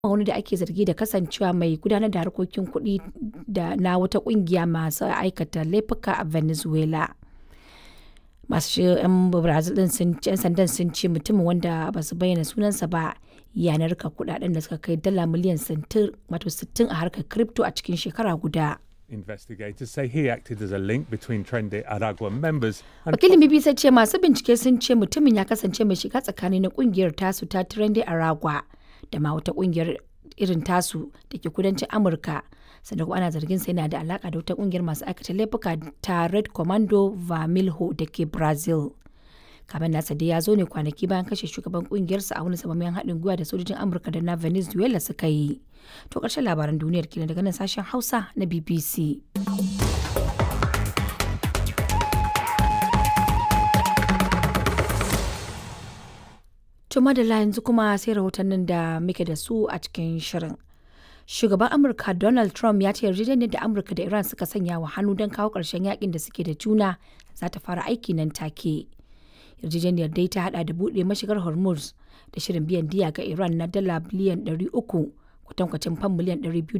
wani da ake zargi da kasancewa mai gudanar da harkokin kuɗi da na wata ƙungiya masu aikata laifuka a Venezuela. Masu 'yan Brazil ɗin sun 'yan sandan sun ce mutumin wanda ba su bayyana sunansa ba ya narka kuɗaɗen da suka kai dala miliyan 60 a harkar crypto a cikin shekara guda. Investigators say he acted as a link between Trendy Aragua members and Wakilin BBC ce masu bincike sun ce mutumin ya kasance mai shiga tsakani na kungiyar tasu ta Trendy Aragua da ma wata kungiyar irin tasu da ke kudancin Amurka. Sannan kuma ana zargin sa yana da alaka da wata kungiyar masu aikata laifuka ta Red Commando Vermelho da ke Brazil. Kamen nasa dai ya zo ne kwanaki bayan kashe shugaban kungiyarsa a wani samamen haɗin gwiwa da sojojin Amurka da na Venezuela suka yi. To ƙarshen labaran duniyar kenan daga nan sashen Hausa na BBC. To madalla yanzu kuma sai rahotannin da muke da su a cikin shirin. Shugaban Amurka Donald Trump ya ce yarjejeniyar da Amurka da Iran suka sanya wa hannu don kawo ƙarshen yakin da suke da juna za ta fara aiki nan take. Yarjejeniyar dai ta hada da buɗe mashigar Hormuz da shirin biyan diya ga Iran na dala biliyan 300 kwatankwacin fam miliyan 200